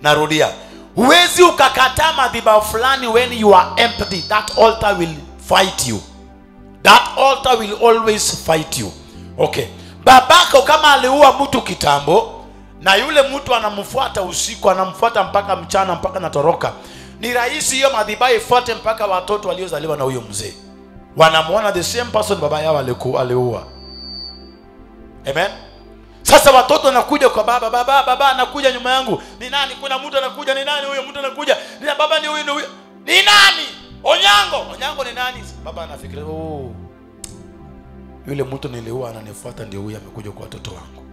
narudia huwezi ukakataa madhibao fulani when you are empty that altar will fight you that altar will always fight you okay babako kama aliua mtu kitambo na yule mtu anamfuata usiku anamfuata mpaka mchana mpaka natoroka ni rahisi hiyo madhibao ifuate mpaka watoto waliozaliwa na huyo mzee wanamwona the same person baba yao aliku- aliua amen sasa watoto wanakuja kwa baba baba baba anakuja nyuma yangu ni nani kuna mtu anakuja ni nani huyo mtu anakuja ni na- baba ni huyu ni huyu ni nani onyango onyango ni nani baba anafikiria oh yule mtu niliua ananifuata ndio huyu amekuja kwa watoto wangu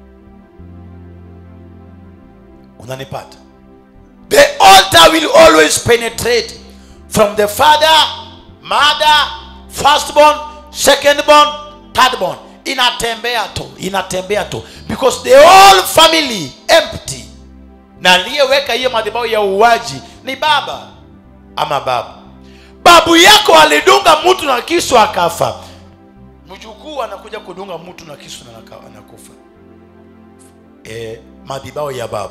unanipata the altar will always penetrate from the father mother firstborn secondborn thirdborn inatembea tu inatembea tu because the whole family empty na aliyeweka hiyo madhabahu ya uuaji ni baba ama babu babu yako alidunga mtu na kisu akafa mjukuu anakuja kudunga mtu na kisu na anaka- anakufa e, madhabahu ya babu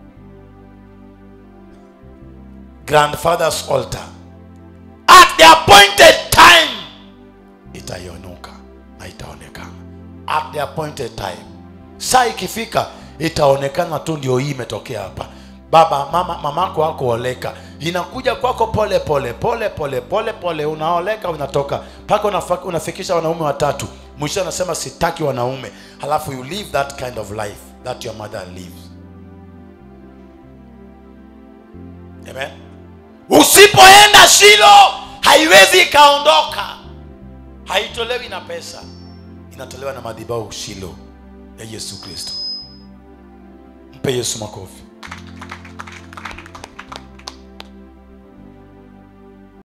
grandfather's altar at the appointed time itaionuka na itaonekana at the appointed time saa ikifika itaonekana tu ndio hii imetokea hapa baba mama mamako wako oleka inakuja kwako pole pole pole pole pole pole unaoleka unatoka mpaka unafa- unafikisha wanaume watatu mwisho anasema sitaki wanaume halafu you live that kind of life that your mother lives amen usipoenda shilo haiwezi ikaondoka haitolewi na pesa inatolewa na madhibau shilo ya yesu kristo mpe yesu makofi